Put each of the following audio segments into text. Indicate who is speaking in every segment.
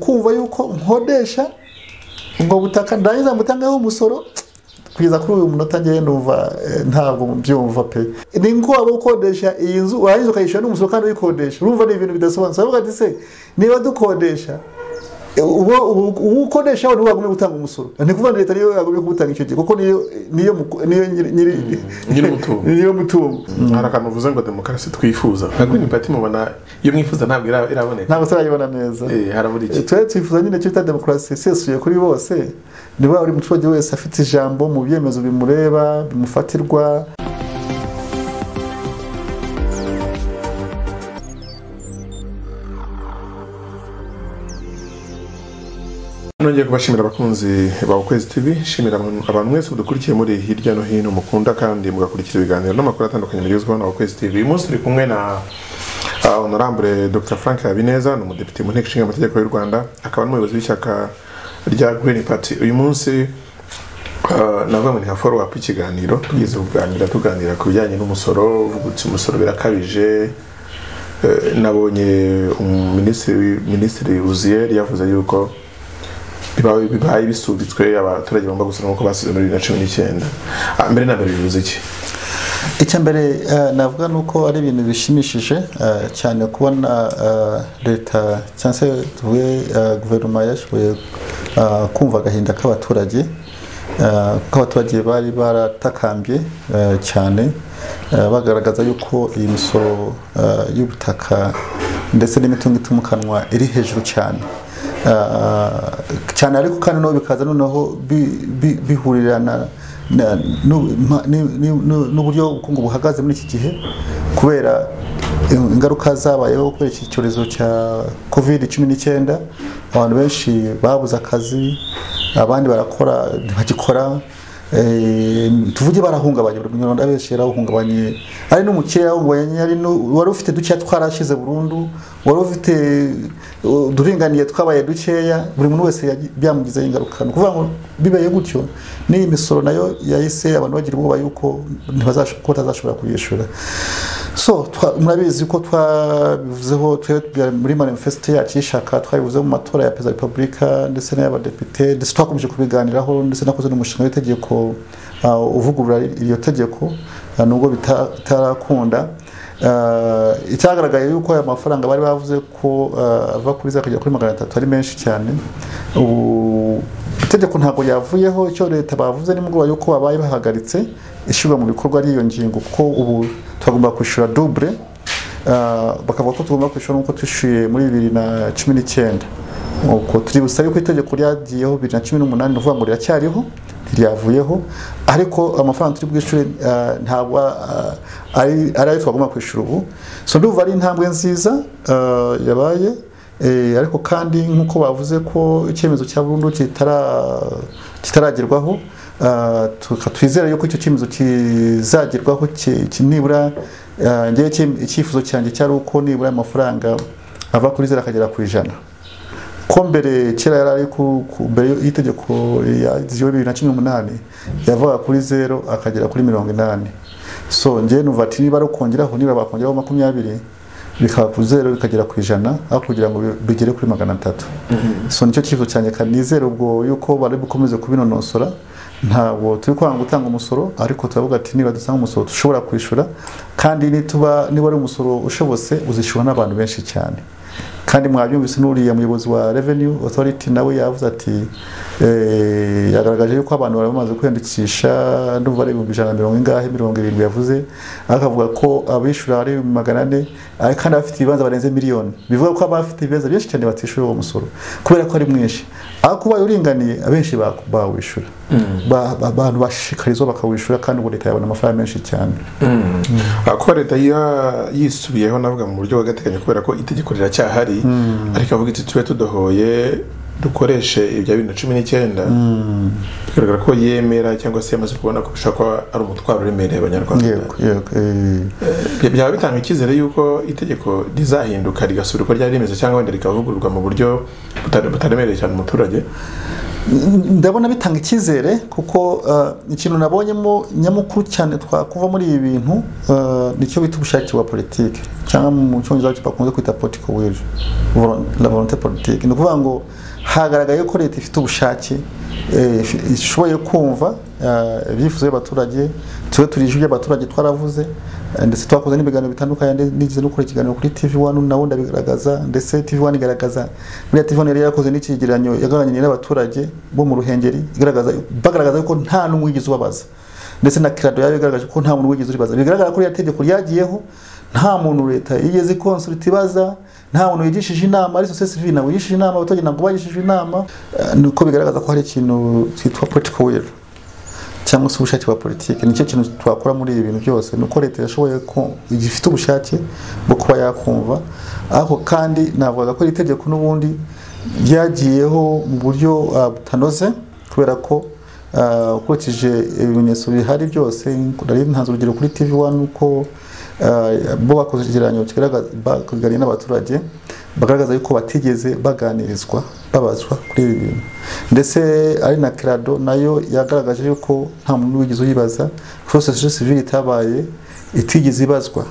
Speaker 1: kumva yuko nkodesha ubwo butaka ndangiza mutangeho umusoro kugeza kuri uyu munota njyewe numva eh, ntabwo mbyumva pe ni ngombwa gukodesha iyi nzu warangiza ukayishyura n'umusoro kandi uyikodesha urumva ni ibintu bidasobanutse aravuga ati se niba dukodesha uwo uwo- uwo ukodesha we niwe wagumye gutanga umusoro ni kuvuga ngo leta niyo yagumye kubutanga icyo gihe kuko niyo niyo muko- niyo nyiri nyiri-
Speaker 2: nyir'umutungo.
Speaker 1: niyo mutungo
Speaker 2: hari akantu uvuze ngo demokarasi twifuza nka green party mubona iyo mwifuza ntabwo ira- iraboneka
Speaker 1: ntabwo turayibona neza
Speaker 2: Eh, harabura iki
Speaker 1: twari twifuza nyine icyo bita demokarasi isesuye kuri bose ni wa buri muturage wese afite ijambo mu byemezo bimureba bimufatirwa
Speaker 2: nongeye kubashimira abakunzi ba ukwezi tv nshimira abantu- abantu mwese mudukurikiye muri hirya no hino mukunda kandi mugakurikira ibiganiro n'amakuru atandukanye mugezweho na ukwezi tv uyu munsi turi kumwe na ah, honorable dr frank habineza ni umudepite mu nteko ishinga amategeko y'u rwanda akaba n'umuyobozi w'ishyaka rya green party uyu munsi Uh, navuga ngo ni nka follow up ikiganiro tugeze kuganira tuganira ku bijyanye n'umusoro uvugutse umusoro birakabije Eh, nabonye minisitiri minisitiri uziyeri yavuze yuko bibaye bibaye bisubitswe abaturage bagomba gusura nk'uko basize muri bibiri na cumi n'icyenda Ah, mbere na mbere bivuze iki
Speaker 1: icya mbere eh, navuga ni uko ari ibintu bishimishije eh, cyane kubona eh, leta cyangwa se tuvuge eh, guverinoma yashoboye eh, kumva agahinda k'abaturage eh, kuko abaturage bari baratakambye eh, cyane eh, bagaragaza yuko iyi misoro eh, y'ubutaka ndetse n'imitungo itimukanwa iri hejuru cyane Ah, cyane ariko kandi nabo bikaza noneho bi- bi- bihurirana na- n'u- ma- ni- ni- n'u- n'uburyo ubukungu buhagaze muri iki gihe kubera ingaruka zabayeho kubera iki cyorezo cya covid cumi n'icyenda abantu benshi babuze akazi abandi barakora ntibagikora Eh, tuvuge barahungabanye buri munyarwanda benshi yarahungabanye ari n'umukire yarahungabanye ari nu- wari ufite dukeya twarashize burundu wari ufite uh, uduringaniye twabaye dukeya buri muntu wese yagi- byamugizeho ingaruka ni ukuvuga ngo bibaye gutyo n'iyi misoro nayo yahise abantu bagira ubwoba yuko ntibazash- ko batazashobora kuyishyura so twa- murabizi ko twabivuzeho twebwe muri manifesite yacu y'ishaka twabivuzeho mu matora ya perezida wa repubulika ndetse n'ay'abadepite ndetse twakomeje kubiganiraho ndetse nakoze n'umushinga w'itegeko uh, uvugurura iryo tegeko uh, nubwo bita- bitarakunda Uh, icyagaragaye yuko aya mafaranga bari bavuze ko uh, ava kuri za kugera kuri magana atatu ari menshi cyane ubu itegeko ntabwo yavuyeho icyo leta bavuze nimugoroba yuko babaye bahagaritse ishyirwa mu bikorwa ry'iyo ngingo kuko ubu tugomba kwishyura dubure ah, bakavuga ko tugomba kwishyura nk'uko twishyuye muri bibiri na cumi n'icyenda uko turi busabe ko itegeko ryagiyeho bibiri na cumi n'umunani ni ukuvuga ngo riracyariho ntiryavuyeho ariko amafaranga turi bwishyure ah, ntabwo ah, ari ari ayo twagomba kwishyura ubu so ndumva ari intambwe nziza ah, yabaye Eh, ariko kandi nk'uko bavuze ko icyemezo cya burundu kitara- kitaragerwaho ah, tuka- twizera yuko icyo cyemezo kizagerwaho ki- ki- nibura ah, njyewe icye- icyifuzo cyanjye cyari uko nibura amafaranga ava kuri zero akagera ku ijana ko mbere kera yari ari ku ku- mbere y'itegeko ryagiyeho bibiri na cumi n'umunani yavaga kuri zero akagera kuri mirongo inani so njyewe numva ati niba ari ukongeraho niba bakongeraho makumyabiri bikaba ku zero bikagera ku ijana aho kugira ngo bi- bigere kuri magana atatu so nicyo cyifuzo cyanjye kandi nizera ubwo yuko bari bukomeze kubinonosora ntabwo turi kwanga gutanga umusoro ariko turavuga ati niba dusanga umusoro dushobora kwishyura kandi nituba niba ari umusoro ushobotse uzishyura n'abantu benshi cyane kandi mwabyumvise n'uriya muyobozi wa revenue authority nawe yavuze ati eh, yagaragaje yuko abantu bari bamaze kwiyandikisha ndumva ari ibihumbi ijana na mirongo ingahe mirongo irindwi yavuze akavuga ko abishyura ari ibihumbi magana ane ariko kandi abafite ibibanza barenze miliyoni bivuga ko abafite ibibanza byinshi cyane batishyura uwo musoro kubera ko ari mwinshi aho kuba uringaniye abenshi ba- bawishyura Ba- ba- abantu bashishikarizwa bakawishyura kandi ubu leta yabona amafaranga menshi cyane
Speaker 2: Ah, kuba leta ya- yisubiyeho navuga mu buryo bw'agateganyo kubera ko itegeko riracyahari ariko avuga iti tube tudohoye dukoreshe ibya bibiri na cumi n'icyenda bigaragara ko yemera cyangwa se yamaze kubona ko bishobora kuba ari umutwaro uremereye abanyarwanda
Speaker 1: yego yego eh,
Speaker 2: Bya- byaba bitanga icyizere y'uko itegeko rizahinduka rigasubira uko ryari rimeze cyangwa wenda rikavugururwa mu buryo buta- butaremereye cyane umuturage
Speaker 1: ndabona bitanga icyizere kuko eh, ikintu nabonyemo nyamukuru cyane twakuva muri ibi bintu eh, nicyo bita ubushake bwa politiki cyangwa mu cyongereza cyo bakunze kwita political will vol- la volonté politique ni ukuvuga ngo hagaragaye ko leta ifite ubushake eh, ifi- ishoboye kumva eh, ibyifuzo by'abaturage tube turije iby'abaturage twaravuze eh, ndetse twakoze n'ibiganiro bitandukanye ndi- nigeze no gukora ikiganiro kuri TV One nawo ndabigaragaza ndetse TV One igaragaza buriya TV One yari yarakoze n'ikigeranyo yagaraganye n'abaturage bo mu ruhengeri igaragaza bagaragaza ko nta n'umwe wigeze ubabaza ndetse na kirado yayo igaragaje ko nta muntu wigeze uribaza bigaragara ko iriya tegeko ryagiyeho nta muntu leta yigeze ikonsulta ibaza nta muntu wigishije inama ari sosiyete sivili ntabwo yigishije inama abaturage ntabwo bagishije inama Eh, ni uko bigaragaza ko hari ikintu cyitwa political will cyangwa se ubushake bwa politiki nicyo kintu twakora muri ibi bintu byose ni uko leta yashoboye ko gifite ubushake bwo kuba yakumva ariko kandi navugaga ko iri tegeko n'ubundi ryagiyeho mu buryo ah, butanoze kubera ko ah, ukurikije ibimenyetso bihari byose nari ntanze urugero kuri tv one uko ah, bo bakoze ikigereranyo kigaragaza baganiriye n'abaturage bagaragaza yuko batigeze baganirizwa babazwa kuri ibi bintu ndetse ari na kirado nayo yagaragaje yuko nta muntu wigeze uyibaza ko sosiyete sivile itabaye itigeze ibazwa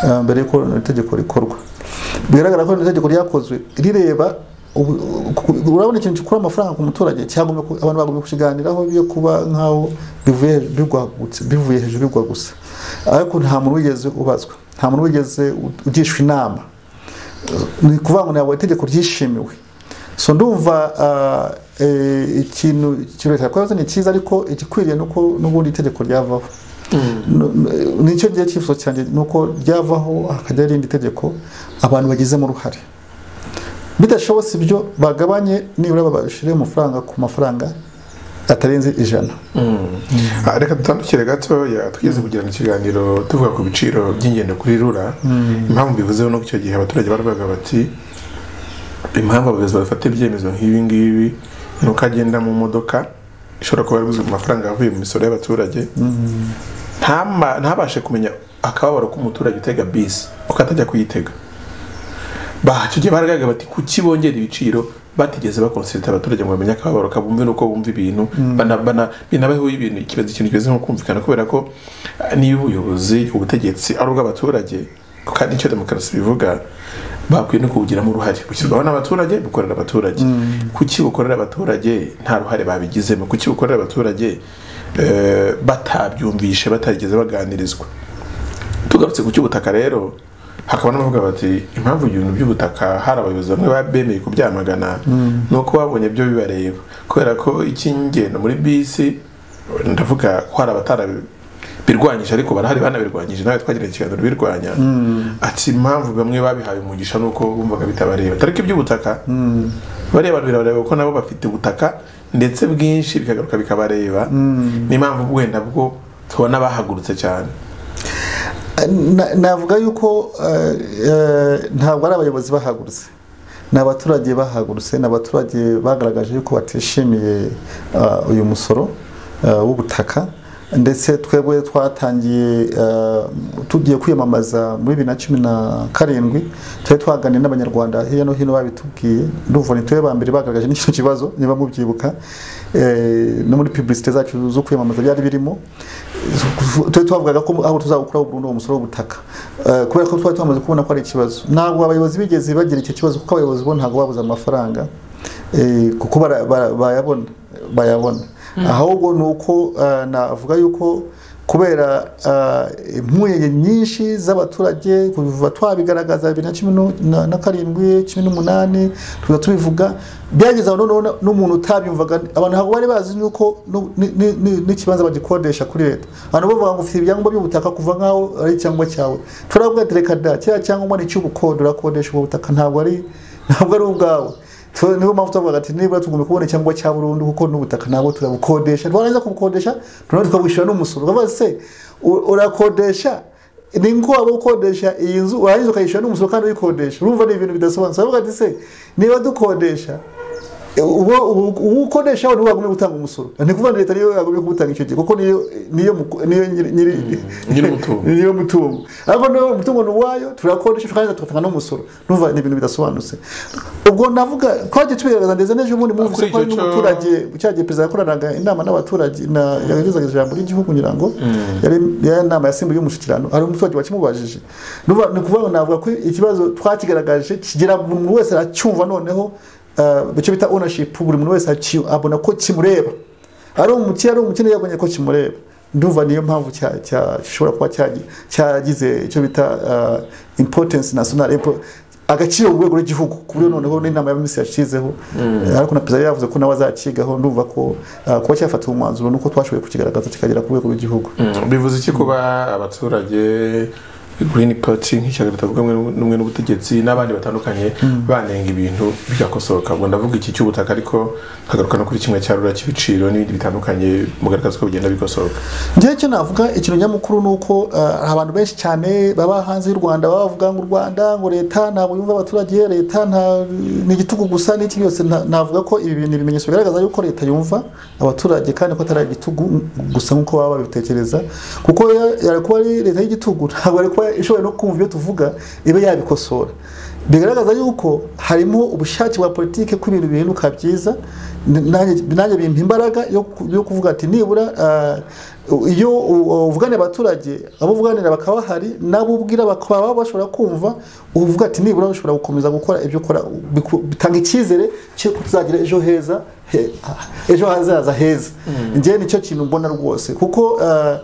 Speaker 1: eh, mbere y'uko iri tegeko rikorwa bigaragara ko iri tegeko ryakozwe rireba ubu- ubu- urabona ikintu gikura amafaranga ku muturage cyagomba ku- abantu bagomba kukiganiraho yo kuba nk'aho bivuye hejuru bigwa gusa- bivuye hejuru bigwa gusa ariko nta muntu wigeze ubazwa nta muntu wigeze ugishwa inama ni ukuvuga ngo ntabwo itegeko ryishimiwe so ndumva ah, eh, ikintu kireta yakoze ni cyiza ariko igikwiriye ni uko n'ubundi itegeko ryavaho N- n- nicyo gihe cyifuzo cyanjye ni uko ryavaho hakajya irindi tegeko abantu bagizemo uruhare bidashobotse ibyo bagabanye nibura babashire amafaranga ku mafaranga atarenze ijana
Speaker 2: Ah, reka dutandukire gatoya twigeze kugirana ikiganiro tuvuga ku biciro by'ingendo kuri rura impamvu mbivuzeho nuko icyo gihe abaturage baravugaga bati impamvu abayobozi bafata ibyemezo nk'ibi ngibi ni uko agenda mu modoka ishobora kuba yariguze ku mafaranga avuye mu misoro y'abaturage ntama- ntabashe kumenya akababaro k'umuturage utega bisi uko atajya kuyitega Ba- icyo gihe baragaragaga bati kuki bongera ibiciro batigeze bakonsulta abaturage ngo bamenye akababaro kabumve nuko bumva ibintu bana- bana- binabaho ibintu ikibazo ikintu kimeze nko kumvikana kubera ko eh, niba ubuyobozi ubutegetsi ari ubw'abaturage kandi icyo demokarasi bivuga bakwiye no kuwugiramo uruhare bushyirwaho n'abaturage bukorera abaturage kuki bukorera abaturage nta ruhare babigizemo kuki bukorera abaturage eh, batabyumvishe batarigeze baganirizwa tugarutse ku cy'ubutaka rero hakaba n'abavuga bati impamvu ibintu by'ubutaka hari abayobozi bamwe ba- bemeye kubyamagana ni uko babonye byo bibareba kubera ko icy'ingendo muri bisi ndavuga ko hari abatarabirwanyije ariko barahari banabirwanyije nawe twagiranye ikiganiro birwanya ati impamvu bamwe babihaye umugisha nuko bumvaga bitabareba tariko iby'ubutaka bariya bantu birabareba kuko nabo bafite ubutaka ndetse bwinshi bikagaruka bikabareba ni impamvu wenda bwo tubona bahagurutse cyane
Speaker 1: Na- navuga yuko eh, eh, ntabwo ari abayobozi bahagurutse ni abaturage bahagurutse ni abaturage bagaragaje yuko batishimiye eh, uyu musoro eh, w'ubutaka ndetse twebwe twatangiye eh, tugiye kwiyamamaza muri bibiri na cumi na karindwi twari twaganiriye n'abanyarwanda hirya no hino babitubwiye ndumva ni twebwe ba mbere bagaragaje n'icyo kibazo niba mubyibuka eh, no muri publicité zacu zo kwiyamamaza byari birimo twe twavugaga ko aho tuzawukuraho burundu uwo musoro w'ubutaka Eh, kubera ko twari tumaze kubona ko ari ikibazo ntabwo abayobozi bigeze bagira icyo kibazo kuko abayobozi bo ntabwo babuze amafaranga eh, kuko bara- bara- bayabona bayabona ahubwo ni uko eh, navuga yuko kubera eh, impungenge nyinshi z'abaturage kuva twabigaragaza bibiri na cumi nu- na- na karindwi cumi n'umunani tuza tubivuga byageze aho noneho na- n'umuntu utabyumvaga abantu ntabwo bari bazi yuko nu- ni- ni- ni- n'ikibanza bagikodesha kuri leta abantu bavuga ngo ufite ibyangombwa by'ubutaka kuva nk'aho ari icyangombwa cyawe turavuga ati reka da kiriya cyangombwa ni icy'ubukode urakodesha ubwo butaka ntabwo ari ntabwo ari ubwawe Tu- niyo mpamvu tuvuga ati nibura tugomba kubona icyangombwa cya burundu kuko n'ubutaka ntabwo turabukodesha twarangiza kubukodesha tunawe tukabwishyura n'umusoro uravuga se u- urakodesha ni ngombwa gukodesha iyi nzu warangiza ukayishyura n'umusoro kandi uyikodesha urumva ni ibintu bidasobanutse aravuga ati se niba dukodesha uwo uwo ukoresha niwe wagombye gutanga umusoro ni ukuvuga ngo leta niyo yagombye kuwutanga icyo gihe kuko niyo niyo muku- niyo nyiri- nyiri-
Speaker 2: nyir'umutungo.
Speaker 1: niyo mutungo ariko niyo umutungo ni uwayo turakoresha kandi tugatanga n'umusoro numva ni ibintu bidasobanutse ubwo navuga twagiye tubigaragaza ndetse n'ejo bundi mwumvise
Speaker 2: Kuri
Speaker 1: ko hari
Speaker 2: icyo cyo-
Speaker 1: n'umuturage cya gihe perezida yakoranaga inama n'abaturage na- yagezaga ijambo ry'igihugu ngira ngo yari yari inama yasimbuye y'umushyikirano hari umuturage wakimubajije Numva- ni ukuvuga ngo navuga ko ikibazo twakigaragaje kigera buri muntu wese aracyumva noneho eh, icyo bita ownership buri muntu wese aki- abona ko kimureba ari umukire ari umukene yabonye ko kimureba ndumva niyo mpamvu cya- cya- gishobora kuba cyagi- cyagize icyo bita ah, importance national impo- agaciro mu rwego rw'igihugu ku buryo noneho n'inama y'abaminsi yashizeho ariko na perezida yavuze ko nawe azakigaho ndumva ko ah, kuba cyafatiwe umwanzuro nuko twashoboye kukigaragaza kikagera ku rwego rw'igihugu
Speaker 2: Mm, bivuze iki kuba abaturage Green Party nk'ishyaka ritavuga rumwe- rumwe n'ubutegetsi n'abandi batandukanye banenga ibintu bigakosoka ngo ndavuga iki cy'ubutaka ariko nkagaruka no kuri kimwe cya rura cy'ibiciro n'ibindi bitandukanye mugaragaza ko bigenda bigosoka
Speaker 1: njyewe icyo navuga ikintu nyamukuru ni uko ah, hari abantu benshi cyane baba hanze y'u rwanda baba bavuga ngo u rwanda ngo leta ntabwo yumva abaturage leta nta- ni igitugu gusa n'iki byose nta- navuga ko ibi bintu ibimenyetso bigaragaza yuko leta yumva abaturage kandi ko atari igitugu gusa nk'uko baba babitekereza kuko ya- yari kuba ari leta y'igitugu ntabwo yari kuba ishoboye no kumva ibyo tuvuga ibe yabikosora bigaragaza yuko harimo ubushake bwa politike ko ibintu bihinduka byiza N- nanjye nanjye bimpa imbaraga yo ku- yo kuvuga ati nibura ah, iyo u- uvuganira abaturage abo uvuganira bakaba bahari nabo ubwira bakaba baba bashobora kumva uvuga ati nibura ushobora gukomeza gukora ibyo ukora biku- bitanga icyizere cy'uko tuzagira ejo heza he- ejo hazaza heza njyewe nicyo kintu mbona rwose kuko ah,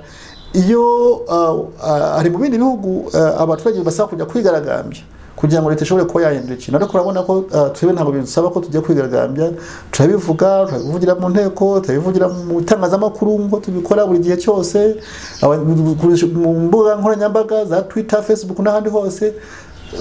Speaker 1: iyo ah, ah, hari mu bindi bihugu ah, abaturage basaba kujya kwigaragambya kugira ngo leta ishobore kuba yahindura ikintu ariko urabona ko ah, twebwe ntabwo bidusaba ko tujya kwigaragambya turabivuga turabivugira mu nteko turabivugira mu itangazamakuru ngo tubikora buri gihe cyose aba- mu mbuga nkoranyambaga za twitter facebook n'ahandi hose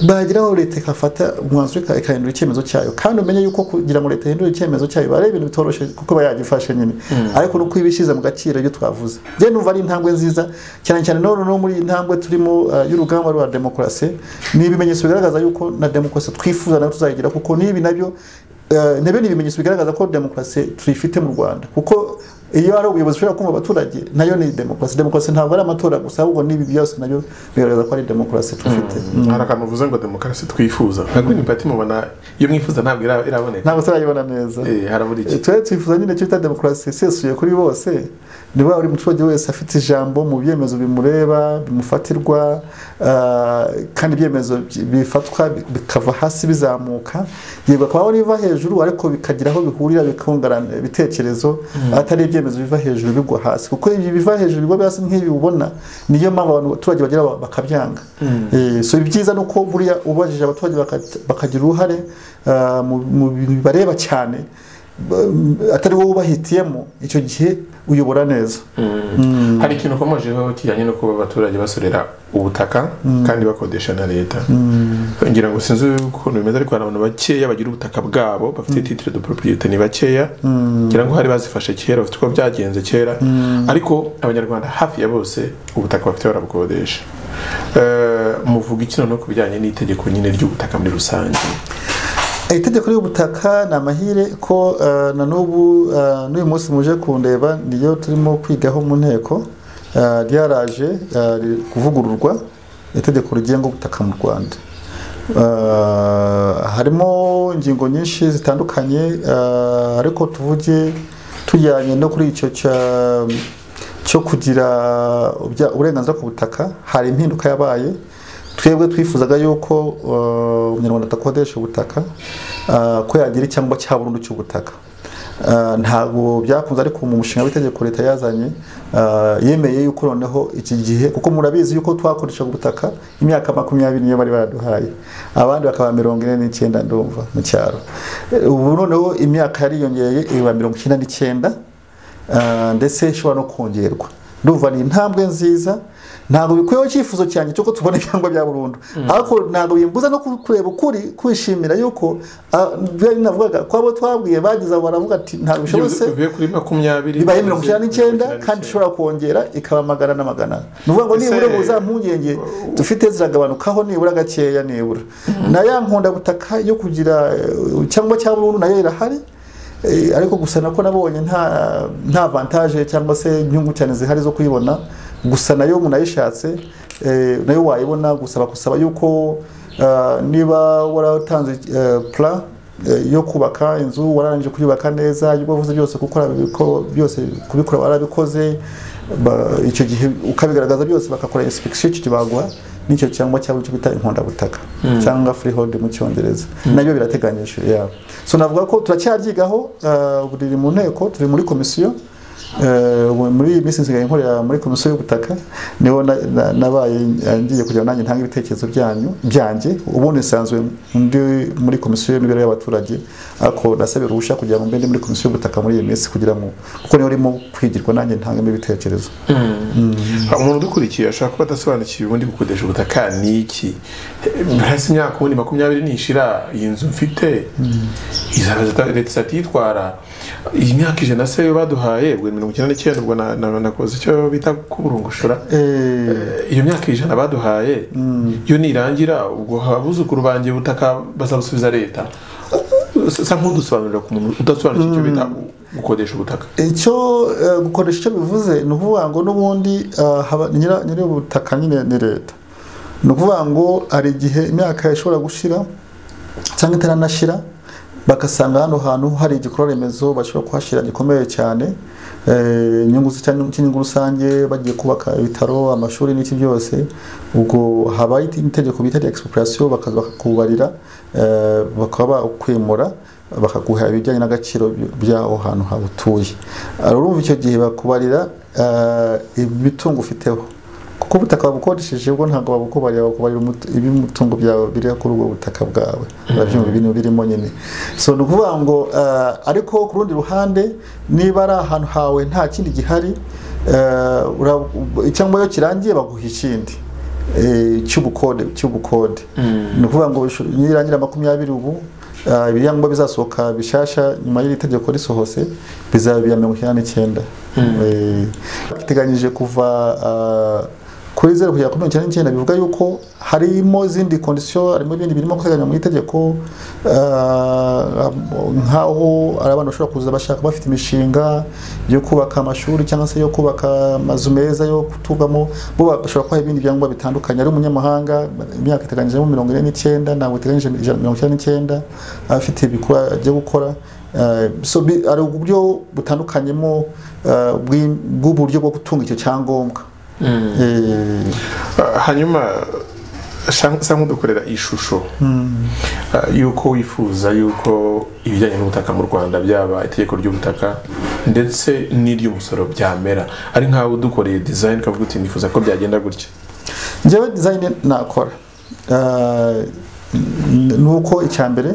Speaker 1: bageraho leta ikafata umwanzuro ika- ikahindura icyemezo cyayo kandi umenye yuko kugira ngo leta ihindure icyemezo cyayo biba ari ibintu bitoroshye kuko iba yagifashe nyine ariko nuko iba ishyize mu gaciro ibyo twavuze njye numva ari intambwe nziza cyane cyane none no muri iyi ntambwe turimo uh, y'urugamba rwa demokarasi ni ibimenyetso bigaragaza yuko na demokarasi twifuza nayo tuzayigira kuko n'ibi nabyo uh, nabyo ni ibimenyetso bigaragaza ko demokarasi tuyifite mu rwanda kuko iyo ari ubuyobozi ushobora kumva abaturage nayo ni demokarasi demokarasi ntabwo ari amatora gusa ahubwo n'ibi byose nabyo bigaragaza ko ari demokarasi tufite
Speaker 2: hari akantu uvuze ngo demokarasi twifuza nka Green Party mubona iyo mwifuza ntabwo ira- iraboneka
Speaker 1: ntabwo turayibona neza
Speaker 2: Eh, harabura iki
Speaker 1: twe twifuza nyine cyo bita demokarasi isesuye kuri bose niba buri muturage wese afite ijambo mu byemezo bimureba bimufatirwa ah, kandi ibyemezo bi- bifatwa bi- bikava hasi bizamuka yego akabaho n'ibiva hejuru ariko bikagira aho bihurira bikungurana ibitekerezo atari ibyemezo biva hejuru bigwa hasi kuko ibi biva hejuru bigwa hasi nk'ibi ubona niyo mpamvu abantu- abaturage bagira ba- bakabyanga Eh, so ibyiza ni uko buriya ubajije abaturage baka- bakagira uruhare ah, mu- mu bintu bibareba cyane ba- atari wowe ubahitiyemo icyo gihe uyobora neza
Speaker 2: hari ikintu ukomojeho kijyanye no kuba abaturage basorera ubutaka kandi bakodesha na leta ngira ngo sinzi ukuntu bimeze ariko hari abantu bakeya bagira ubutaka bwabo bafite titire de propriete ni bakeya ngira ngo hari bazifashe kera bafite uko byagenze kera ariko abanyarwanda hafi ya bose ubutaka bafite barabukodesha Eh, muvuga iki noneho ku bijyanye n'itegeko nyine ry'ubutaka muri rusange
Speaker 1: Eh, itegeko ry'ubutaka ni amahire ko eh, na n'ubu eh, n'uyu munsi muje kundeba niyo turimo kwigaho mu nteko eh, ryaraje eh, riri kuvugururwa itegeko rigenga ubutaka mu rwanda Eh, harimo ingingo nyinshi zitandukanye eh, ariko tuvuge tujyanye no kuri icyo cya cyo kugira ubya- uburenganzira ku butaka hari impinduka yabaye twebwe twifuzaga yuko uh, umunyarwanda atakodesha ubutaka uh, ko yagira icyangombwa cya burundu cy'ubutaka Uh, ntabwo byakunze ariko mu mushinga w'itegeko leta yazanye uh, yemeye yuko noneho iki gihe kuko murabizi yuko twakoreshaga ubutaka imyaka makumyabiri niyo bari baraduhaye abandi bakaba mirongo ine n'icyenda ndumva mu cyaro Eh, ubu noneho imyaka yariyongereye iba mirongo icyenda n'icyenda Ah, ndetse ishobora no kongerwa ndumva ni intambwe nziza ntabwo bikuyeho icyifuzo cyanjye cy'uko tubona ibyangwa bya burundu ariko ntabwo bimbuza no ku- kureba ukuri kwishimira yuko ah, byari navugaga ko abo twabwiye bagize abo baravuga ati ntabwo bishobotse
Speaker 2: uvuye kuri makumyabiri
Speaker 1: ibaye mirongo icyenda n'icyenda kandi ishobora kongera ikaba magana n'amagana ni ukuvuga ngo
Speaker 2: Ese-
Speaker 1: nibura ubu za mpungenge dufite ziragabanukaho nibura gakeya nibura na ya nkondabutaka yo kugira eh, cyangwa cya burundu nayo irahari Eh, ariko gusa nako nabonye nta nta vantage cyangwa se inyungu cyane zihari zo kuyibona gusa nayo umuntu ayishatse eh, nayo wayibona gusaba kusaba yuko ah, niba waratanze eh, plan eh, yo kubaka inzu wararangije kuyubaka neza ibyo wavuze byose gukora ibiko- byose kubikora warabikoze ba- icyo gihe ukabigaragaza byose bakakora inspection icyo baguha nicyo cyangwa cyangwa icyo bita inkondabutaka cyangwa freehold mu cyongereza nabyo birateganyije yeah. so navuga ko turacyaryigaho ah, ubu riri mu nteko turi muri komisiyo Eh, ubu muri iyi minsi nsigaye nkorera muri komisiyo y'ubutaka niho na- na- nabaye eh, ngiye kugira ngo nanjye ntange ibitekerezo byanyu byanjye ubundi nsanzwe ndi muri komisiyo y'imibereho y'abaturage ariko nasabye uruhushya kugira ngo mbe ndi muri komisiyo y'ubutaka muri iyi minsi kugira ngo kuko niho urimo kwigirwa nanjye ntangemo ibitekerezo
Speaker 2: Hari umuntu udukurikiye ashobora kuba adasobanukiwe ubundi gukodesha ubutaka ni iki hasi imyaka ubundi makumyabiri nishira iyi nzu mfite izaba zita- leta izahita yitwara iyi myaka ijana se baduhaye ubwo mirongo icyenda n'icyenda ubwo na- na- nakoze icyo bita kuburungushura
Speaker 1: Eh,
Speaker 2: iyo myaka ijana baduhaye iyo nirangira ubwo abuzukuru banjye ubutaka bazabusubiza leta sa nk'udusobanurira ku muntu udasobanukiwe icyo bita gukodesha ubutaka
Speaker 1: icyo eh, gukoresha icyo bivuze ni ukuvuga ngo n'ubundi eh, haba- nyira- nyiri ubutaka nyine ni leta ni ukuvuga ngo hari igihe imyaka ishobora gushira cyangwa itaranashira bagasanga hano hantu hari igikorwa remezo bashobora kuhashyira gikomeye cyane eh, inyungu zi- cyangwa cy'inyungu rusange bagiye kubaka ibitaro amashuri n'iki byose ubwo habaho itegeko bita expropriation bakaza bakakubarira eh, bakaba bakwimura bakaguha ibijyanye n'agaciro by- by'aho hantu hawe utuye Ari urumva icyo gihe bakubarira eh, imitungo ufiteho kuko ubutaka wabukodesheje ubwo ntabwo babukubarira bakubarira umutu- ibimutungo byawe biri kuri ubwo butaka bwawe urabyumva ibintu birimo nyine so ni ukuvuga ngo eh, ariko ku rundi ruhande niba ari ahantu hawe nta kindi gihari eh, ura- cyangwa iyo kirangiye baguha ikindi eh, cy'ubukode cy'ubukode ni ukuvuga ngo bishu- nirangira makumyabiri ubu eh, ibiyangombwa bizasohoka bishasha nyuma y'iri tegeko risohose bizaba ibya mirongo icyenda n'icyenda Eh, biteganyije kuva ah, kuri zeru kugera kuri mirongo icyenda n'icyenda bivuga yuko harimo izindi kondisiyo harimo ibindi birimo guteganywa mu itegeko ah, nk'aho ari abantu bashobora kuza bashaka bafite imishinga yo kubaka amashuri cyangwa se yo kubaka amazu meza yo kutugamo bo bashobora kubaha ibindi byangombwa bitandukanye ari umunyamahanga imyaka iteganyijemo mirongo ine n'icyenda ntabwo iteganyije ijana- mirongo icyenda n'icyenda afite ibikorwa byo gukora Eh, so bi- hari uburyo butandukanyemo eh, bw'i- bw'uburyo bwo gutunga icyo cyangombwa Eh,
Speaker 2: Ah, hanyuma sha- sa nk'udukorera ishusho Ah, y'uko wifuza y'uko ibijyanye n'ubutaka mu rwanda byaba itegeko ry'ubutaka ndetse n'iry'umusoro byamera ari nkawe udukoreye design ukavuga uti nifuza ko byagenda gutya
Speaker 1: njyewe design nakora Eh, n- ni uko icya mbere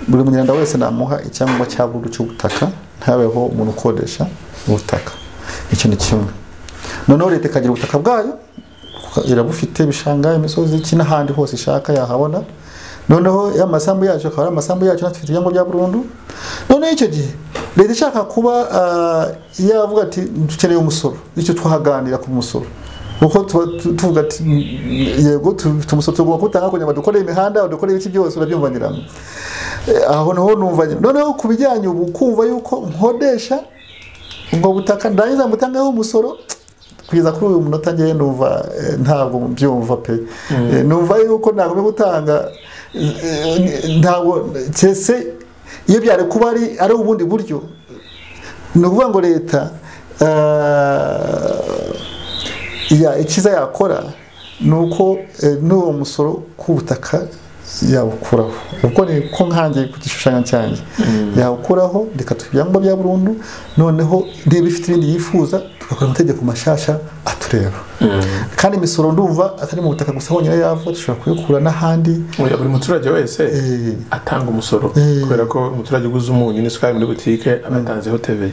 Speaker 1: buri munyarwanda wese namuha icyangombwa cya burundu cy'ubutaka ntabeho umuntu ukodesha ubutaka icyo ni kimwe noneho leta ikagira ubutaka bwayo irabufite ibishanga imisozi iki n'ahandi hose ishaka yahabona noneho ya masambu yacu akaba ari amasambu yacu natufite ibyangombwa bya burundu noneho icyo gihe leta ishaka kuba ah, yavuga ati dukeneye umusoro icyo twahaganira ku musoro kuko tuba tu- tuvuga ati "Mm, yego tufite umusoro tugomba kuwutanga kugira ngo badukorere imihanda badukorere ibiki byose urabyumvaniramo aho naho numva nyine noneho ku bijyanye ubu kumva yuko nkodesha ubwo butaka ndangiza mutangaho umusoro kugeza kuri uyu munota ngewe numva eh, ntabwo mbyumva pe Eh, numva yuko ntagombye gutanga eh, eh, ntabwo cyese iyo byari kuba ari ari ubundi buryo ni ukuvuga ngo leta eh, ya- icyiza yakora ni uko eh, n'uwo musoro ku butaka yawukuraho ubwo ni ko nkangiye ku gishushanyo cyanjye yawukuraho reka tuha ibyangombwa bya burundu noneho niba ifite ibindi yifuza tugakora amategeko mashasha atureba kandi imisoro ndumva atari mu butaka gusa honyine yava dushobora kuyikura n'ahandi
Speaker 2: Oya, buri muturage wese
Speaker 1: Eh.
Speaker 2: atanga umusoro
Speaker 1: Eh.
Speaker 2: kubera ko umuturage uguze umunyu n'isukari muri butike aba yatanzeho teve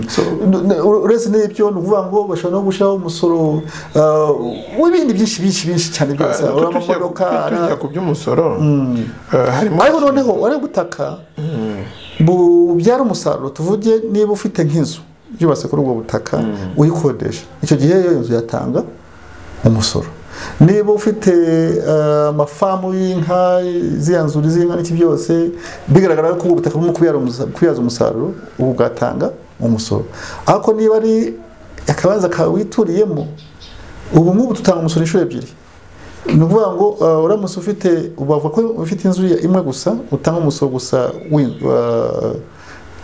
Speaker 2: So,
Speaker 1: N- n- uretse n'ibyo ni ukuvuga ngo bashobora no gushyiraho umusoro ah, w'ibindi byinshi byinshi byinshi cyane byose
Speaker 2: ah,
Speaker 1: ari
Speaker 2: tujya-
Speaker 1: amamodoka ari-
Speaker 2: tujya ku by'umusoro ah, harimo
Speaker 1: ariko noneho wari ubutaka bubyara umusaruro tuvuge niba ufite nk'inzu yubatse kuri ubwo butaka uyikodesha icyo gihe iyo nzu yatanga umusoro niba ufite eh, amafamu y'inka ziriya nzuri z'inka n'iki byose bigaragara ko ubutaka burimo kubyara umusa- kubyaza umusaruro ubu bwatanga umusoro ariko niba ari akabanza kawe wituriyemo ubu nk'ubu tutanga umusoro inshuro ebyiri ni ukuvuga ngo eh, uramutse ufite bavuga ko ufite inzu ya- imwe gusa utanga umusoro gusa w'in- wa-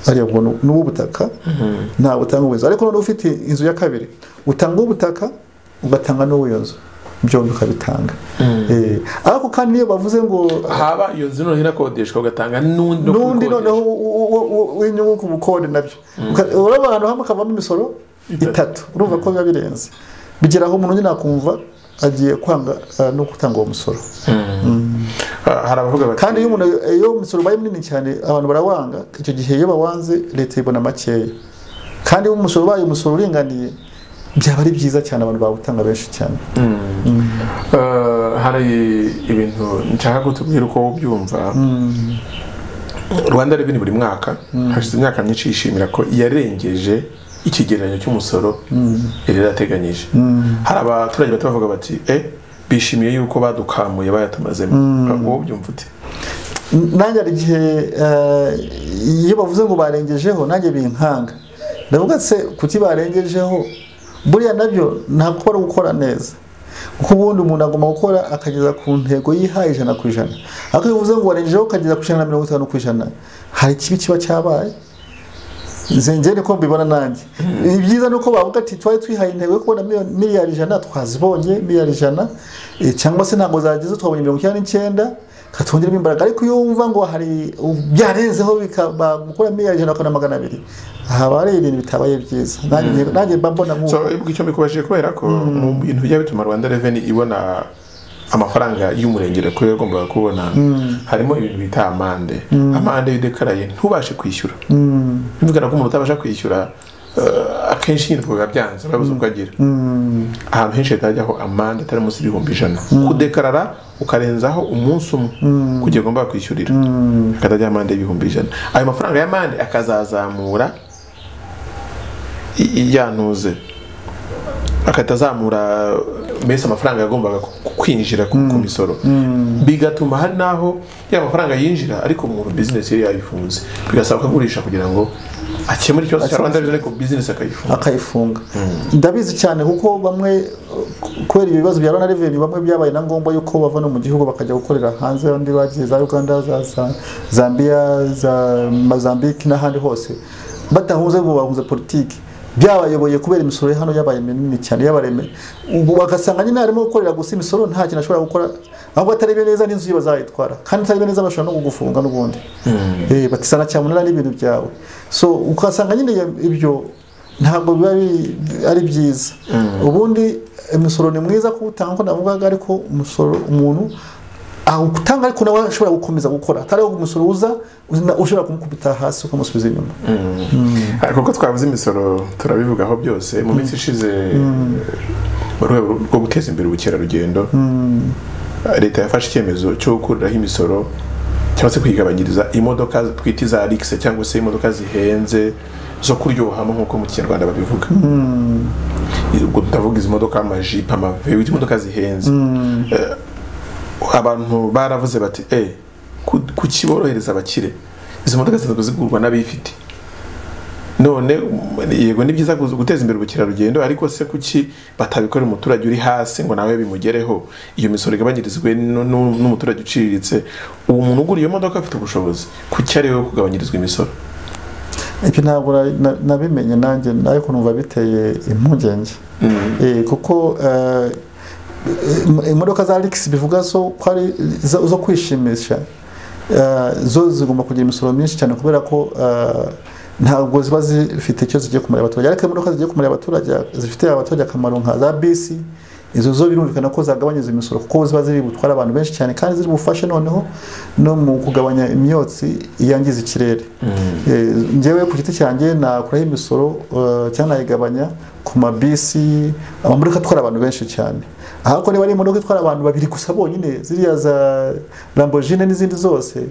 Speaker 1: hariya ubwo ni uw'ubutaka ntabwo utanga uw'inzu ariko noneho ufite inzu ya kabiri utanga uw'ubutaka ugatanga n'uw'iyo nzu byombi ukabitanga Eh, ariko kandi niyo bavuze ngo
Speaker 2: haba iyo nzu noneho inakodeshwa ugatanga n'undi wo
Speaker 1: n'undi
Speaker 2: kuyikodesha.
Speaker 1: noneho u- u- u- u- w'inyungu ku bukode nabyo Uka- uraba ahantu hamwe hakavamo imisoro itatu urumva ko biba birenze bigera aho umuntu nyine akumva agiye kwanga eh, no gutanga uwo musoro
Speaker 2: Ah, hari abavuga bati
Speaker 1: kandi iyo umuntu iyo umusoro ubaye munini cyane abantu barawanga icyo gihe iyo bawanze leta ibona makeya kandi iyo umusoro ubaye umusoro uringaniye byaba ari byiza cyane abantu bawutanga benshi cyane
Speaker 2: Eh, hari ibintu nshaka ko tubwira uko ubyumva rwanda reveni buri mwaka hashize imyaka myinshi yishimira ko yarengeje ikigereranyo cy'umusoro yari yarateganyije hari abaturage bato bavuga bati e bishimiye yuko badukamuye bayatumazemo wowe ubyumva ute
Speaker 1: nanjye hari igihe eh, iyo bavuze ngo barengejeho nanjye binkanga ndavuga se kuki barengejeho buriya nabyo ntabwo kuba ari ugukora neza kuko ubundi umuntu agomba gukora akageza ku ntego yihaye ijana ku ijana ariko iyo uvuze ngo warengejeho ukageza ku ijana na mirongo itanu ku ijana hari ikibi kiba cyabaye zengere ko mbibona nanjye ibyiza ni uko bavuga ati twari twihaye intego yo kubona miliyoni- miliyari ijana twazibonye miliyari ijana eh, cyangwa se ntabwo zageze twabonye mirongo icyenda n'icyenda katwongeramo imbaraga ariko iyo wumva ngo hari byarenzeho bikaba gukora miliyari ijana bakabona magana abiri haba hari ibintu bitabaye byiza Nanjye- nanjye mba mbona nk'uko
Speaker 2: so ubwo icyo mbikubajije kubera ko mu bintu bijya bituma rwanda reveni ibona amafaranga y'umurengera ko yagombaga kubona harimo ibintu bita amande amande y'udekaraye ntubashe kwishyura bivugana ko umuntu utabasha kwishyura eh, akenshi nyine twaga byanze babuze ubwo agira ahantu henshi leta yajyaho amande atari munsi y'ibihumbi ijana kudekarara ukarenzaho umunsi umwe kugira ngo ugomba kwishyurira akatajya amande y'ibihumbi ijana ayo mafaranga y'amande akazazamura i- iyantuze akahita azamura mbese amafaranga yagombaga ku- kwinjira ku ku misoro bigatuma hari n'aho ya mafaranga yinjira ariko umuntu bizinesi yari yayifunze bigasaba ko agurisha kugira ngo akemure ikibazo cya rwanda ariko bizinesi akayifunga
Speaker 1: akayifunga ndabizi cyane kuko bamwe uh, kubera ibibazo bya rwanda reveni bamwe byabaye na ngombwa yuko bava no mu gihugu bakajya gukorera hanze abandi bagiye za uganda za za- zambia za mozambique n'ahandi hose badahunze ngo bahunze politiki byabayoboye kubera imisoro ya hano yabaye minini cyane yabaremeye ubu bagasanga nyine harimo gukorera gusa imisoro nta kintu ashobora gukora ahubwo atarebye neza n'inzu ye bazayitwara kandi utarebye neza bashobora no kugufunga n'ubundi eh batisana cyamunara n'ibintu byawe so ukasanga nyine iyo- ibyo ntabwo biba bi- ari byiza ubundi umusoro ni mwiza kuwutanga uko navugaga ariko umusoro umuntu awutanga ariko nawe ashobora gukomeza gukora atari aho umusoro uza uzina- ushobora kumukubita hasi ukamusubiza inyuma
Speaker 2: ariko ko twabuze imisoro turabivugaho byose mu minsi ishize mu rwego rwo guteza imbere ubukerarugendo leta yafashe icyemezo cyo gukuriraho imisoro cyangwa se kwigabanyiriza imodoka twita iza rigise cyangwa se imodoka zihenze zo kuryohamo nk'uko mu kinyarwanda babivuga ubwo tutavuga izi modoka amajipo amaveyo izi modoka zihenze Eh, abantu baravuze bati eh ku- kuki borohereza abakire izi modoka zitatu zigurwa n'abifite none um, yego ni byiza kuza guteza imbere ubukerarugendo ariko se kuki batabikorera umuturage uri hasi ngo nawe bimugereho iyo misoro igabanyirizwe nu- nu- n'umuturage uciriritse uwo muntu ugura iyo modoka afite ubushobozi kuki ari we kugabanyirizwa imisoro
Speaker 1: ibyo ntabwo na- na- nabimenye nanjye ariko numva biteye impungenge Eh, kuko eh, im- imodoka za rigisi bivuga zo ko ari zo zo kwishimisha eh, zo zigomba kugira imisoro myinshi cyane kubera ko eh, ntabwo ziba zifite icyo zigiye kumarira abaturage ariko imodoka zigiye kumarira abaturage zifitiye abaturage akamaro nka za bisi izo zo birumvikana ko zagabanyiriza imisoro kuko ziba ziri butwara abantu benshi cyane kandi ziri bufashe noneho no mu kugabanya imyotsi yangiza ikirere Eh, njyewe ku giti cyanjye nakuraho imisoro eh, cyangwa nayigabanya ku mabisi amamodoka atwara abantu benshi cyane ahako niba ari imodoka itwara abantu babiri gusa bonyine ziriya za lambogine n'izindi zose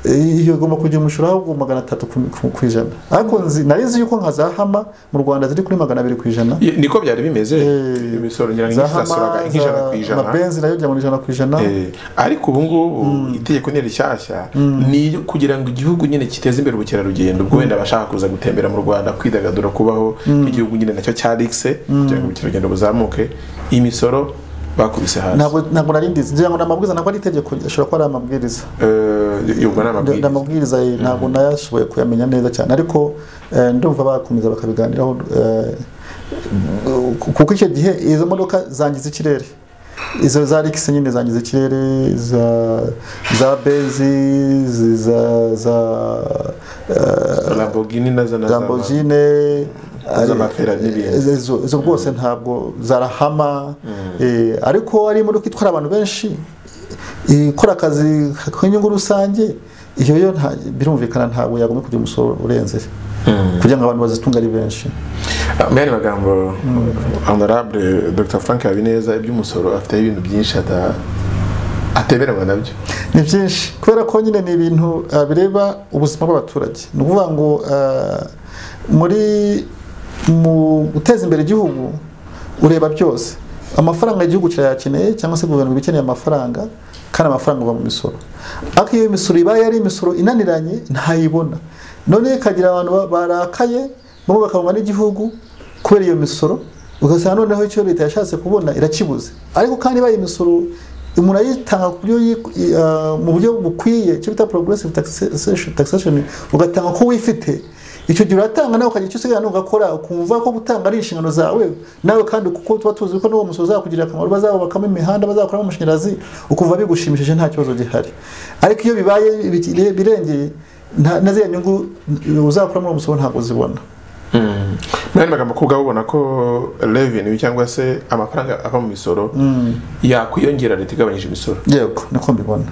Speaker 1: iyo igomba kujya umushuro ahubwo magana atatu ku- ku- ku ijana ariko nzi- nari nzi yuko nka za hama mu rwanda ziri kuri magana abiri ku ijana
Speaker 2: niko byari bimeze
Speaker 1: Eh,
Speaker 2: imisoro ngira ngo
Speaker 1: za
Speaker 2: inyinshi
Speaker 1: hama
Speaker 2: zasuraga nk'ijana
Speaker 1: za-
Speaker 2: ku ijana
Speaker 1: amabenzi nayo byabona ijana ku ijana
Speaker 2: Eh, ariko ubu ngubu itegeko ni rishyashya ni iryo kugira ngo igihugu nyine kiteze imbere ubukerarugendo ubwo wenda abashaka kuza gutembera mu rwanda kwidagadura kubaho nk'igihugu nyine nacyo cya rigise kugira ngo ubukerarugendo buzamuke imisoro bakubise hasi
Speaker 1: ntabwo ntabwo nari ndizi ngira ngo ni amabwiriza ntabwo ari itegeko ashobora kuba ari amabwiriza
Speaker 2: Eh, yumva ni
Speaker 1: Ndi- ni
Speaker 2: amabwiriza
Speaker 1: amabwiriza eh, ntabwo nayashoboye kuyamenya neza cyane ariko eh, ndumva bakomeza bakabiganiraho eh, kuko icyo gihe izo modoka zangiza ikirere izo za rikisi nyine zangiza ikirere za za benzi zi- za za eh,
Speaker 2: lamborghini na za na za-
Speaker 1: lamborghini ari-
Speaker 2: z'amaferari n'ibindi.
Speaker 1: izo- izo- izo rwose ntabwo zarahama eh, ariko ari imodoka itwara abantu benshi eh, ikora akazi k'inyungu rusange iyo yo nta- birumvikana ntabwo yagomba kugira umusoro urenze kugira ngo abantu bazitunge ari benshi
Speaker 2: Ah, mu yandi magambo honorable dr frank habineza iby'umusoro afiteho ibintu byinshi ata- ateberanwa nabyo
Speaker 1: ni byinshi kubera ko nyine ni ibintu eh, bireba ubuzima bw'abaturage ni ukuvuga ngo eh, muri mu guteza imbere igihugu ureba byose amafaranga igihugu kirayakeneye cyangwa se guverinoma iba ikeneye amafaranga kandi amafaranga ava mu misoro ariko iyo imisoro ibaye ari imisoro inaniranye ntayibona none ikagira abantu ba- barakaye bamwe bakabona n'igihugu kubera iyo misoro ugasanga noneho icyo leta yashatse kubona irakibuze ariko kandi ibaye imisoro umuntu ayitanga ku buryo yi- i- ah, mu buryo bukwiye icyo bita progressive taxation, taxation ugatanga ko wifite icyo gihe uratanga nawe ukagira icyo usigaye ugakora ukumva ko gutanga ari inshingano zawe nawe kandi kuko tuba tuzi ko n'uwo musoro uzakugirira akamaro bazawubakamo imihanda bazakoramo amashanyarazi ukumva bigushimishije nta kibazo gihari ariko iyo bibaye bikire- birengeye nta- na ziriya nyungu uzakura muri uwo musoro ntabwo uzibona
Speaker 2: mu yandi magambo ko ubwabo ubona ko revenue cyangwa se amafaranga ava mu misoro yakwiyongera leta igabanyije imisoro
Speaker 1: yego niko mbibona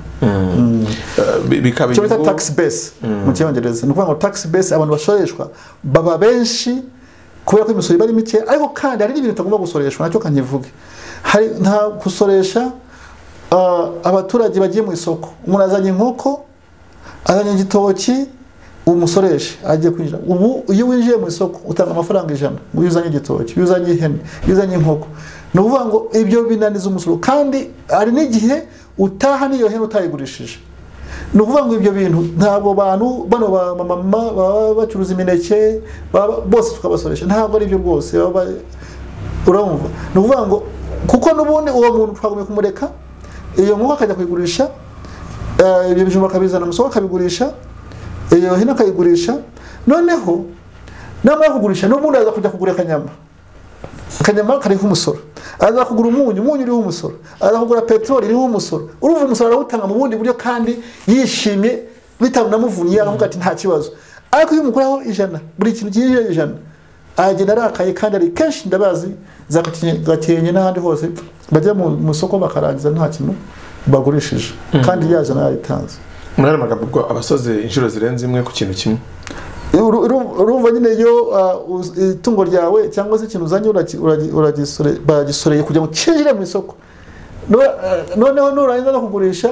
Speaker 2: Eh, bi- bikaba
Speaker 1: icyo bita
Speaker 2: inyungu-
Speaker 1: tax base mu cyongereza ni ukuvuga ngo tax base abantu basoreshwa baba benshi kubera ko imisoro iba ari mike ariko kandi hari n'ibintu utagomba gusoreshwa nacyo kanyivuge hari nta gusoresha ah, abaturage bagiye mu isoko umuntu azanye inkoko azanye igitoki umusoreshe agiye kwinjira ubu iyo winjiye mu isoko utanga amafaranga ijana ngo iyo uzanye igitoki iyo uzanye ihene iyo uzanye inkoko ni ukuvuga ngo ibyo binaniza umusoro kandi hari n'igihe utaha n'iyo hene utayigurishije ni ukuvuga ngo ibyo bintu ntabwo bantu bano ba mama baba bacuruza imineke baba- bose tukabasoresha ntabwo ari byo rwose baba urumva ni ukuvuga ngo kuko n'ubundi uwo muntu twagomba kumureka iyo nkoko akajya kuyigurisha Eh, ibyo bijumba akabizana mu isoko akabigurisha iyo hino akayigurisha noneho namara kugurisha n'ubundi aza kujya kugura akanyama akanyama kariho umusoro aza kugura umunyu umunyu uriho umusoro aza kugura peteroli iriho umusoro urumva umusoro arawutanga mu bundi buryo kandi yishimye bitamunamuvunnye aravuga ati nta kibazo ariko iyo umukuraho ijana buri kintu cyinjira ijana aragenda arakaye kandi ari kenshi ndabazi za Gakenke- gakenke n'ahandi hose bajya mu mu isoko bakarangiza nta kintu bagurishije kandi ya jana yaritanze
Speaker 2: mu yandi magambo ubwo abasoze inshuro zirenze imwe ku kintu kimwe
Speaker 1: Uru- uru- urumva nyine iyo uh, uz- itungo ryawe cyangwa se ikintu uzanye uragi- uragi- uragisore- baragisoreye kugira ngo kinjire mu isoko No- uh, noneho nurangiza no kugurisha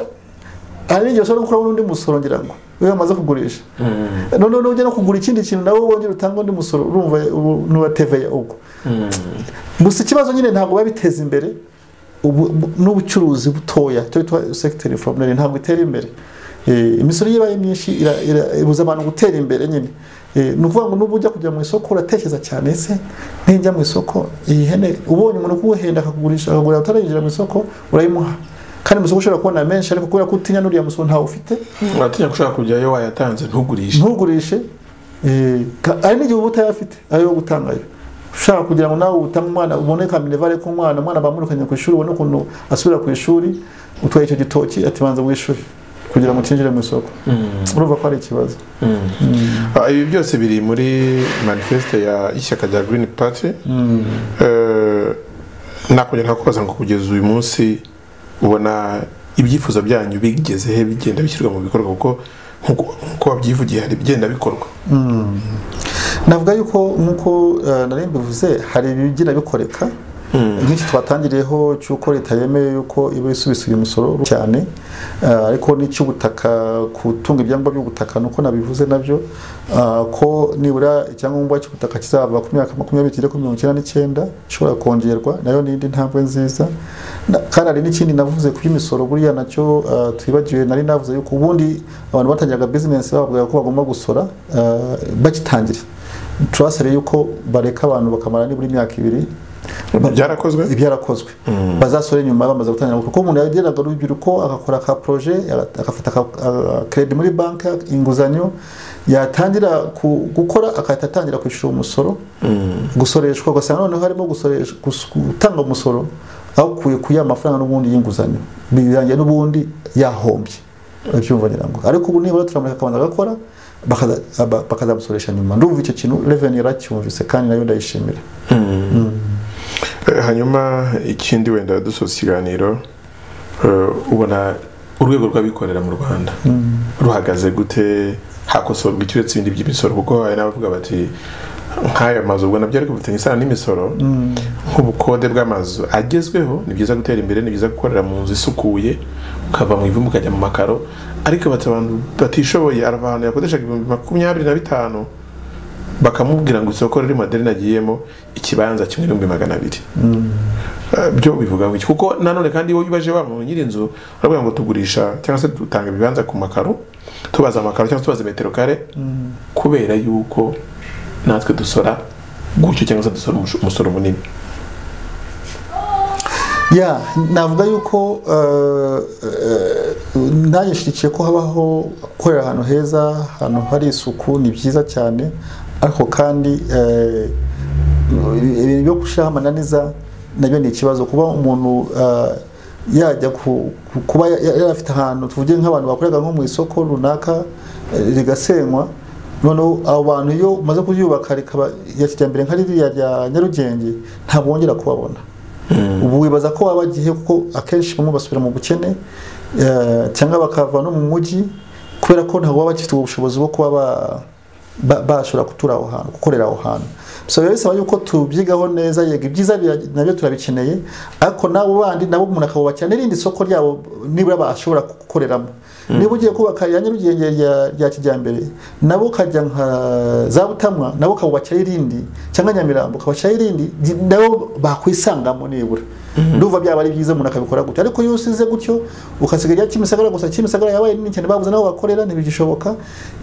Speaker 1: hari n'igihe ushobora gukuramo n'undi musoro ngira ngo iyo wamaze kugurisha noneho nujya no kugura ikindi kintu nawe wongera utanga undi musoro urumva ubu nuba teveya ubwo gusa ikibazo nyine ntabwo biba biteza imbere ubu- bu- n'ubucuruzi butoya icyo bita sekiteri foromeri ntabwo itera imbere Eh, imisoro iyo ibaye myinshi ira- ira- ibuza abantu gutera imbere nyine Eh, ni ukuvuga ngo n'ubu ujya kujya mu isoko uratekereza cyane ese nijya mu isoko iyi hene ubonye umuntu kuwuhenda akakugurisha akagura utarayinjira mu isoko urayimuha kandi mu isoko ushobora kubona menshi ariko kubera ko utinya n'uriya musoro ntawe ufite
Speaker 2: uratinya ko ushobora kujyayo wayatanze ntugurishe
Speaker 1: ntugurishe eh, ka- hari n'igihe uba utayafite ayo gutangayo ushaka kugira ngo nawe utange umwana ubone kaminevare k'umwana umwana bamurukanye ku ishuri ubone ukuntu asubira ku ishuri utwaye icyo gitoki ati banza wishyure kugira ngo utinjire mu isoko urumva ko ari ikibazo
Speaker 2: Ah, ibi byose biri muri manifeste ya ishyaka rya green party Eh, nakongera nkakubaza ngo kugeza uyu munsi ubona ibyifuzo byanyu bigezehe bigenda bishyirwa mu bikorwa kuko nk'uko nk'uko wabyivugiye hari ibigenda bikorwa
Speaker 1: navuga yuko nk'uko eh, nari mbivuze hari ibigira bikoreka nk'iki twatangiriyeho cy'uko leta yemeye yuko iba isubisa uyu musoro cyane eh, ariko n'icy'ubutaka gutunga ibyangombwa by'ubutaka nuko nabivuze nabyo ah, ko nibura icyangombwa cy'ubutaka kizava ku myaka makumyabiri kigera kuri mirongo icyenda n'icyenda ishobora kongerwa nayo ni indi ntambwe nziza Na- kandi hari n'ikindi navuze ku by'imisoro buriya nacyo ah, twibagiwe nari navuze yuko ubundi abantu batangiraga bizinesi bavugaga ko bagomba gusora ah, bagitangira turasabye yuko bareka abantu bakamara nibura imyaka ibiri
Speaker 2: byarakozwe
Speaker 1: ibyarakozwe bazasore nyuma bamaze gutangira gukora kuko umuntu yageraga urubyiruko agakora aka proje agafata akaredi muri banki inguzanyo yatangira ku- gukora agahita atangira kwishyura umusoro gusoreshwa ugasanga noneho harimo gusoresha- gus- gutanga umusoro akuye ku ya mafaranga n'ubundi y'inguzanyo birangiye n'ubundi yahombye urabyumva ngira ngo ariko ubu nibura turamureka akabanza agakora bakaza- aba- bakazamusoresha nyuma ndumva icyo kintu reveni yaracyumvise kandi nayo ndayishimira
Speaker 2: Eh, hanyuma ikindi wenda dusoza ikiganiro eh, ubona urwego rw'abikorera mu rwanda ruhagaze gute hakosorwa iki uretse ibindi by'imisoro kuko hari n'abavuga bati nk'aya mazu ubwo nabyo ariko bifitanye isano n'imisoro nk'ubukode bw'amazu agezweho ni byiza gutera imbere ni byiza gukorera mu nzu isukuye ukava mu ivumbi ukajya mu makaro ariko bati abantu batishoboye arava ahantu yakodeshaga ibihumbi makumyabiri na bitanu bakamubwira ngo isoko riri madeni agiyemo ikibanza kimwe n'ibihumbi magana abiri Eh, byo bivuga iki kuko nanone kandi iyo ubaje wa muntu nyiri inzu uravuga ngo tugurisha cyangwa se dutanga ibibanza ku makaro tubaza amakaro cyangwa se tubaza metero kare kubera yuko natwe dusora gutyo cyangwa se dusora umusho- umusoro munini
Speaker 1: ya navuga yuko ntagishyigikiye ko habaho gukorera ahantu heza ahantu hari isuku ni byiza cyane ariko kandi eh, ibintu byo gushyiraho amananiza nabyo ni ikibazo kuba umuntu eh, yajya ku- ku- kuba ya- ya- yari afite ahantu tuvuge nk'abantu bakoreraga nko mu isoko runaka eh, rigasenywa noneho abo bantu iyo umaze kuryubaka rikaba iya kijyambere nka ririya rya nyarugenge ntabwo wongera kubabona ubu wibaza ko waba wagiye kuko akenshi bamwe basubira mu bukene eh, cyangwa bakava no mu mujyi kubera ko ntabwo baba bagifite ubushobozi bwo kuba ba- ba- bashobora gutura aho hantu gukorera aho hantu so biba bisaba yuko tubyigaho neza yego ibyiza bira- nabyo turabikeneye ariko nabo bandi nabo umuntu akabubakira n'irindi soko ryabo nibura bashobora gukoreramo niba ugiye kubaka ya nyarugenge rya- rya kijyambere nabo ukajya nka za butamwa nabo ukabubakira irindi cyangwa nyamirambo ukabubakira irindi gi- nabo bakwisangamo nibura ndumva byaba ari byiza umuntu akabikora gutyo ariko iyo usize gutyo ukasiga rya kimisagara gusa kimisagara yabaye nini cyane babuze n'aho bakorera ntibigishoboka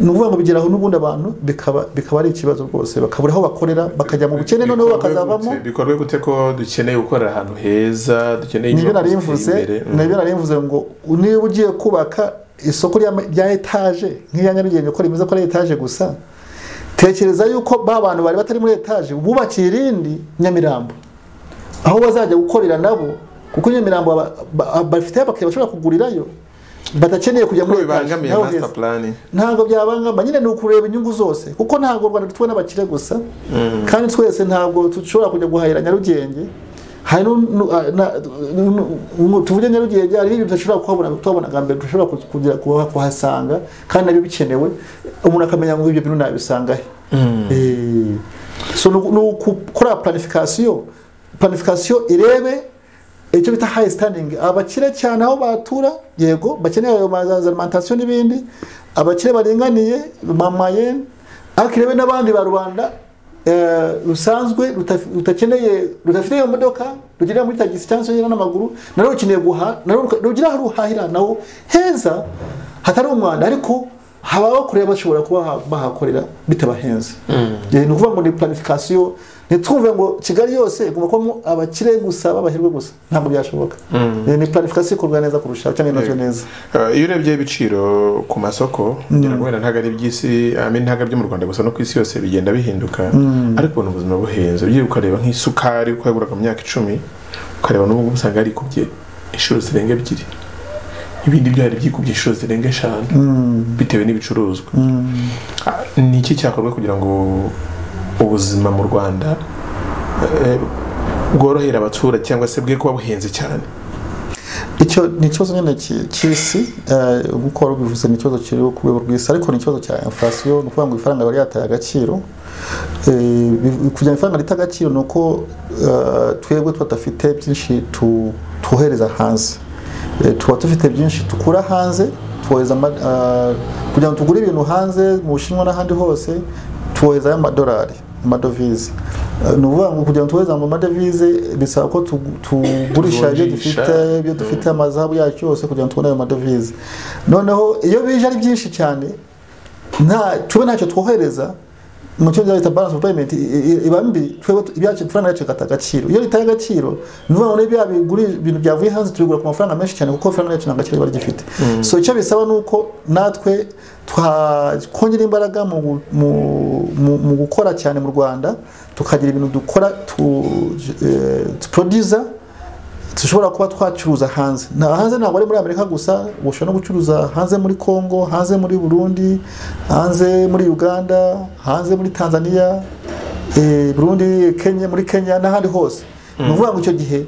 Speaker 1: ni ukuvuga ngo bigeraho n'ubundi abantu bikaba bikaba ari ikibazo rwose bakabura aho bakorera bakajya mu bukene noneho bakazavamo
Speaker 2: bikorwe gute ko dukeneye gukorera ahantu heza dukeneye
Speaker 1: nibyo
Speaker 2: inyubako
Speaker 1: nari
Speaker 2: ziteye
Speaker 1: mvuze
Speaker 2: imbere. Mm.
Speaker 1: nibyo nari mvuze ngo niba ugiye kubaka isoko ry'ama- rya etaje nk'iya nyarugenge ko rimeze ko ari etaje gusa tekereza yuko ba bantu bari batari muri etaje bubakiye irindi nyamirambo aho bazajya gukorera nabo kuko nyamirambo aba- ba- bafite abakiriya bashobora kugurirayo badakeneye kujya
Speaker 2: ko
Speaker 1: muri etaje
Speaker 2: bibangamiye
Speaker 1: naho
Speaker 2: master
Speaker 1: heza.
Speaker 2: plan
Speaker 1: ntabwo byabangamba nyine ni ukureba inyungu zose kuko ntabwo u rwanda tubona abakire gusa kandi twese ntabwo dushobora kujya guhahira nyarugenge hari nu- nu- ah, na- nu- nu- tuvuge nyarugenge hari ibintu tudashobora kuhabona tuhabona bwa mbere tudashobora ku- kugera kuha- kuhasanga kandi nabyo bikenewe umuntu akamenya ngo ibyo bintu nabisanga he Eh, so ni uku- ni ukukora planification planification irebe icyo bita high standing abakire cyane aho batura yego bakeneye ayo mazaza alimentation n'ibindi abakire baringaniye mamayene ariko irebe n'abandi ba rubanda eh, rusanzwe rutaf- rutakeneye rudafite iyo modoka rugendera muri tagisi cyangwa se rugendera n'amaguru narwo rukeneye guhaha narwo ruka- rugira aho ruhahira naho heza hatari umwanda ariko haba kureba bashobora kuba ha- bahakorera bitabahenze Eh, ni ukuvuga ngo ni planification ntitwumve ngo kigali yose igomba kubamo abakire gusa babahirwe gusa ntabwo byashoboka Eh, ni planification ikorwa neza kurushaho cyangwa inozwe neza
Speaker 2: Eh, iyo urebye ibiciro ku masoko ngira ngo wenda ntabwo ari iby'isi I mean, ntabwo ari ibyo mu rwanda gusa no ku isi yose bigenda bihinduka ariko ubona ubuzima buhenze ugiye ukareba nk'isukari uko yaguraga mu myaka icumi ukareba n'ubu usanga yarikubye inshuro zirenga ebyiri ibindi byo hari byikubye inshuro zirenga eshanu bitewe n'ibicuruzwa Ah, ni iki cyakorwa kugira ngo ubuzima mu rwanda eh, bworohere abaturage cyangwa se bwe kuba buhenze cyane
Speaker 1: icyo ni ikibazo nyine ki- cy'isi eh, nk'uko wari ubivuze ni ikibazo kiri ku rwego rw'isi ariko ni ikibazo cya inflation ni ukuvuga ngo ifaranga riba ryataye agaciro Eh, biv- kugira ifaranga rita agaciro ni uko eh, twebwe tuba tudafite byinshi tu- twohereza hanze Eh, tuba dufite byinshi dukura hanze twohereza ama- eh, kugira ngo tugure ibintu hanze mu bushinwa n'ahandi hose tuwohezayo amadolari amadovize Eh, ni ukuvuga ngo kugira ngo tuwohereze mu madovize bisaba ko tugu- tugurisha ibyo
Speaker 2: Tuvunjisha.
Speaker 1: dufite ibyo dufite amazahabu yacu yose kugira ngo tubone ayo madovize noneho iyo bije ari byinshi cyane nta tube ntacyo twohereza mu cyongereza bita balance of payment i- i- iba mbi twebwe tu- ibyacu ifaranga yacu ikata agaciro iyo ritaye agaciro ni ukuvuga ngo niba bya biguri ibintu byavuye hanze tubigura ku mafaranga menshi cyane kuko ifaranga yacu nta gaciro riba rigifite so icyo bisaba ni uko natwe twakongera imbaraga mu, gu- mu, mu, mu gukora cyane mu rwanda tukagira ibintu dukora tu, eh, tuproduza dushobora kuba twacuruza hanze nta hanze ntabwo ari muri amerika gusa ushobora no gucuruza hanze muri congo hanze muri burundi hanze muri uganda hanze muri tanzania eh, burundi kenya muri kenya n'ahandi hose ni ukuvuga ngo icyo gihe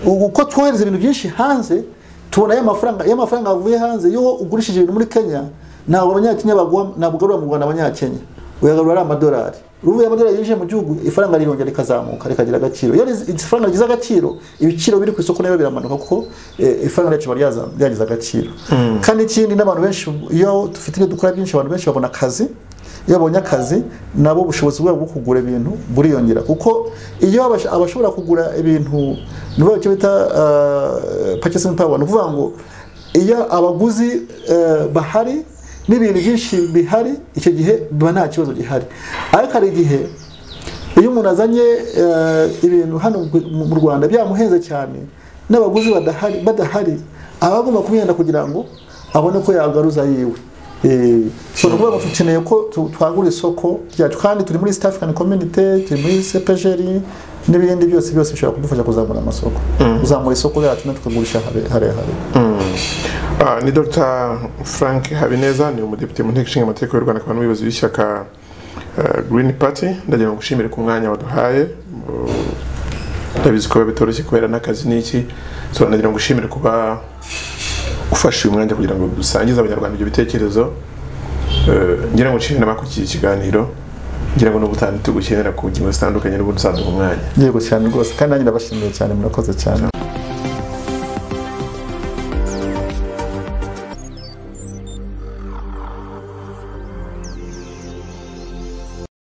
Speaker 1: ubu uko twohereza ibintu byinshi hanze tubona ya mafaranga iyo amafaranga avuye hanze iyo ugurishije ibintu muri kenya ntabwo abanyakenya baguha ntabwo ugarura mu rwanda abanyakenya uyagarura ari amadolari uruvuye amadolari yinjiye mu gihugu ifaranga rirongera rikazamuka rikagira agaciro iyo riz- ifaranga rigize agaciro ibiciro biri ku isoko nabyo biramanuka kuko eh, ifaranga ryacu riba ryaza- ryagize agaciro kandi ikindi n'abantu benshi iyo dufite ibyo dukora byinshi abantu benshi babona akazi iyo babonye akazi nabo ubushobozi bwabo bwo kugura ibintu buriyongera kuko iyo abash- abashobora kugura ibintu ni bo icyo bita uh, purchasing power ni ukuvuga ngo iyo abaguzi eh, bahari n'ibintu byinshi bihari icyo gihe biba nta kibazo gihari ariko hari igihe iyo umuntu azanye eh, ibintu hano mu- mu rwanda byamuhenze cyane n'abaguzi badahari badahari aba agomba kumwenda kugira ngo abone ko yagaruza yiwe Eh, so ni ukuvuga ngo dukeneye ko tu- twagura isoko ryacu kandi turi muri east african community turi muri cepgr n'ibindi byose byose bishobora kudufasha kuzamura amasoko kuzamura isoko ryacu no tukagurisha hare- harehare
Speaker 2: Ah, ni Dr Frank Habineza ni umudepite mu nteko ishinga amategeko y'u Rwanda akaba n'umuyobozi w'ishyaka eh, Green Party ndagira ngo ngushimire ku mwanya waduhaye Uh, ndabizi ko biba bitoroshye kubera n'akazi n'iki so ndagira ngo ngushimire kuba ufashe uyu mwanya kugira ngo dusangize abanyarwanda ibyo bitekerezo Eh, ngira ngo nshimire n'abakurikiye ikiganiro ngira ngo n'ubutaha ntitugukenera ku ngingo zitandukanye n'ubundi usanzwe ku mwanya
Speaker 1: yego cyane rwose kandi nanjye ndabashimiye cyane murakoze cyane